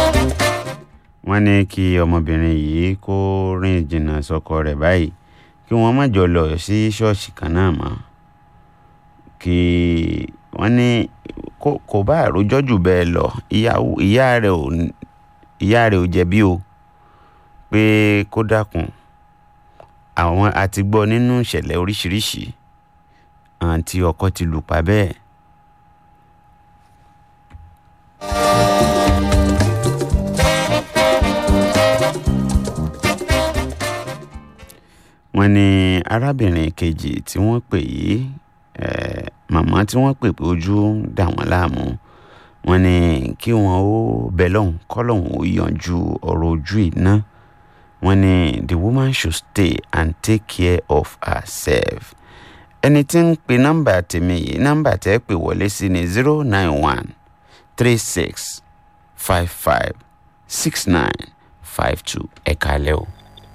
wọ́n ní kí ọmọbìnrin yìí kó rìn jìnnà sọ́kọ rẹ̀ báyìí kí wọ́n má jọ lọ sí ṣọ́ọ̀ṣì kan náà mọ́ kí wọ́n ní kò bá àròjọ́ jù bẹ́ẹ̀ lọ ìyá rẹ̀ ò ìyá rẹ̀ ò jẹ̀bi o pé kó dákun àwọn àti gbọ́ nínú ìṣẹ̀lẹ̀ oríṣiríṣi àǹtí ọkọ ti lù pa bẹ́ẹ̀. wọ́n ní arábìnrin kejì tí wọ́n pè yìí màmá tí wọ́n pè pé ojú ń dà wọ́n láàmú wọ́n ní kí wọ́n ó bẹ lọ́hùn kọ́lọ́hùn ó yanjú ọ̀rọ̀ ojú iná wọ́n ní the woman should stay and take care of herself ẹni tí ń pe nọ́mbà tèmi yìí nọ́mbà tẹ́ pè wọlé sí ni zero nine one three six five five six nine five two ẹ̀ka alẹ́ o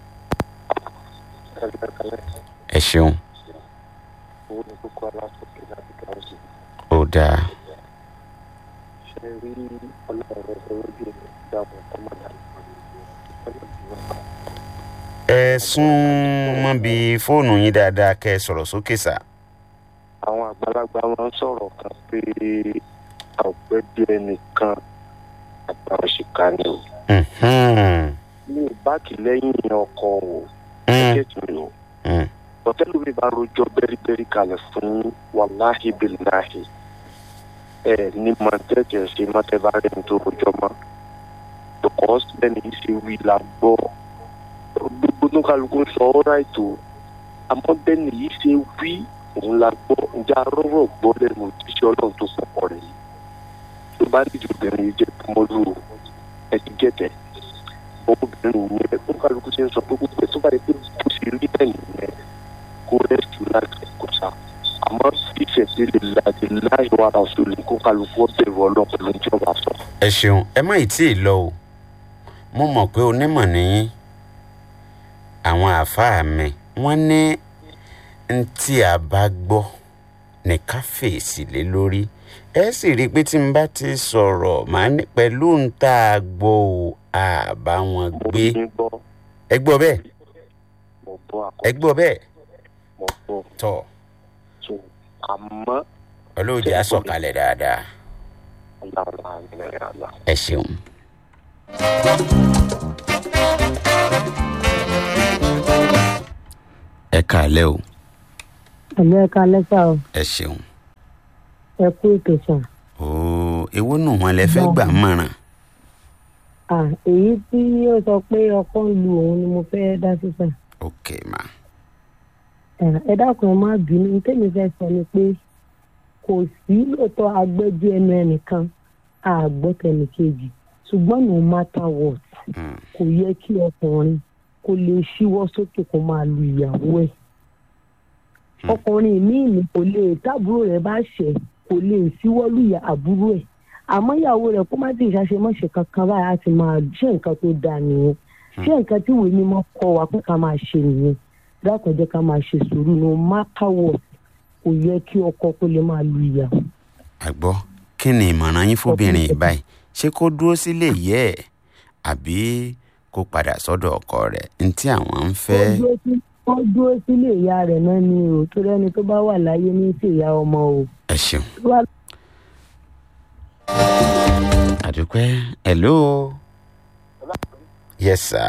ẹ ṣeun. owó ní kókó aláṣọkè láti gáàsì. ó dáa. ṣe rí ọlọ́run rẹ̀ lójú èmi dáhùn kọ́mọ̀dà ẹ sún mọ́ bí fóònù yín dáadáa kẹ́ ẹ sọ̀rọ̀ sókè sá. àwọn àgbàlagbà máa ń sọ̀rọ̀ kan pé ọ̀gbẹ́bí ẹnìkan àgbà òṣìkà ni o. mi ò báàkì lẹ́yìn ọkọ̀ o kẹ́kẹ́ mi o hòtẹ́ẹ̀lì mi bá rojọ́ bẹ́rìbẹ́rì kalẹ̀ fún wàláhì bíláhì ẹ ní mọ̀tẹ́tẹ̀ ṣe mọ́tẹ́bá rẹ̀ ní tó rojọ́ mọ́ because bẹ́ẹ̀ni yìí ṣe wí la gbọ́ gbogbo tó kálukú sọ ọ́ ráìtò àmọ́ bẹ́ẹ̀ni yìí ṣe wí òun la gbọ́ ǹjẹ́ arọ́rọ̀ gbọ́ lẹ́nu òjíṣẹ́ ọlọ́run tó pọ̀ rẹ̀ yìí tó bá dìde obìnrin yìí jẹ́ kọ́mọ́lù ẹ ti gẹ̀tẹ̀ obìnrin yẹn ó kálukú ṣe ń sọ pé gbogbo tó bá yẹ pé bó ṣe rí bẹ́ẹ̀ nìyẹn kó rẹ́sì láti kó sa àmọ́ ìṣẹ̀ṣẹ̀ lè láti láì wá ara ọ̀ṣun lè kó kálukú ọ̀bẹ̀rù ọlọ́run pẹ̀lú ìjọba sọ. ẹ ṣeun ẹ má ì tí ì lọ o mo mọ̀ pé onímọ̀ nìyí àwọn àáfàá mi wọ́n ní n tí a bá gbọ́ ní ká fèsì lé lórí ẹ sì rí i pé tí n bá ti sọ̀rọ̀ màá ní pẹ̀lú n tá a gbọ́ o àbá wọn gbé ẹ gbọ́ bẹ́ẹ̀ ẹ gbọ́ bẹ́ẹ̀ mo gbọ́ tọ̀ so àmọ́ olóòjì á sọ̀kalẹ̀ dáadáa ọ̀làọ̀là ìrìn àlà. ẹ ṣeun. ẹ kàálẹ́ o ẹ̀lẹ́ ẹ̀ka lẹ́sà o ẹ ṣeun. ẹ kú ètò sàn. ooo èwo nù wọn lẹ fẹ́ gbà mọ̀ràn. à èyí tí ó sọ pé ọkọ ń lu òun ni mo fẹ́ dá sí sàn. ok ma. ẹ dákun ẹ má bínú ní tèmi fẹ́ sọ ni pé kò sí lóòótọ́ agbẹ́jọ́ ẹnu ẹnìkan àgbọ́tẹ̀lẹ̀ kejì ṣùgbọ́n no matter what kò yẹ kí ọkùnrin kó lè ṣíwọ́ sókè kó máa lu ìyàwó ẹ̀ ọkùnrin míì ní kò lè tábúrò rẹ̀ bá ṣẹ̀ kò lè ṣíwọ́ lu ìyà àbúrò ẹ̀ àmọ́ ìyàwó rẹ̀ kó má ti ṣàṣemọ́ṣe kankan báyìí á ti máa ṣe nǹkan tó dáa nìyẹn ṣé nǹkan tí ìwé mímọ́ kọ́ wa pé ká máa ṣe nìyẹn dákun jẹ́ ká máa ṣe sùúrù no matter what kò yẹ kí ọkọ kó lè máa lu ìyàwó. àgbọ̀ kí ni ìmọ̀ràn yín fóbìnrin yìí báyìí ṣé kó dúró sílé yẹ ẹ̀ àbí kó padà sọ́dọ̀ ọkọ rẹ̀ ní tí àwọn ń fẹ́. wọ́n dúró sílé ìyá rẹ̀ náà ni o tó rẹ́ni tó bá wà láyé ní sí ìyá ọmọ o. ẹ ṣeun. àdúpẹ́ hello. yes sir.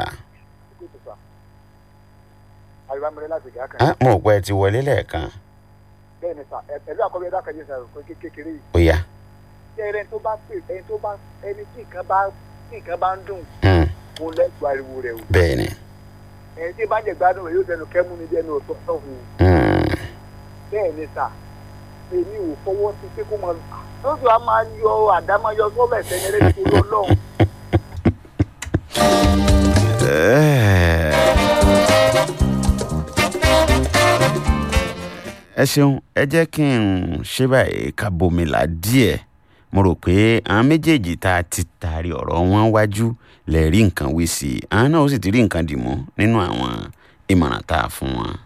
àyùbámẹ́rẹ́ láti gàá kan. ah mo ò pẹ́ ti wọlé lẹ́ẹ̀kan. bẹ́ẹ̀ ni sà ẹ̀lú àkọ́bí ẹ̀dá kan yé sà kó kékeré yìí. ó yá. ṣé ẹni tó bá pè ẹni tó bá ẹni tí nǹkan bá tí nǹkan bá ń dùn Hmm, kó lẹ́gbàá ariwo rẹ̀ o. bẹ́ẹ̀ ni. ẹni tí bá jẹ gbádùn rẹ̀ yóò dẹnu kẹ́mú ní dẹnu ọ̀tọ̀ ọ̀hún. Hmm, bẹ́ẹ̀ ni sà èmi ò fọwọ́ sí pé kó mọ lóṣù a máa yọ àdámáyọ sọ́bẹ̀ sẹ́ni ẹlẹ́ni tó lọ lọ́hùn. eh. ẹ ṣeun ẹ jẹ́ kí n ṣe báyìí ká bomila díẹ̀ mo rò pé àwọn méjèèjì tá a ti taari ọ̀rọ̀ wọn wájú lè rí nǹkan wí sí i àwọn náà ó sì ti rí nǹkan dì mú nínú àwọn ìmọ̀ràn tá a fún wọn.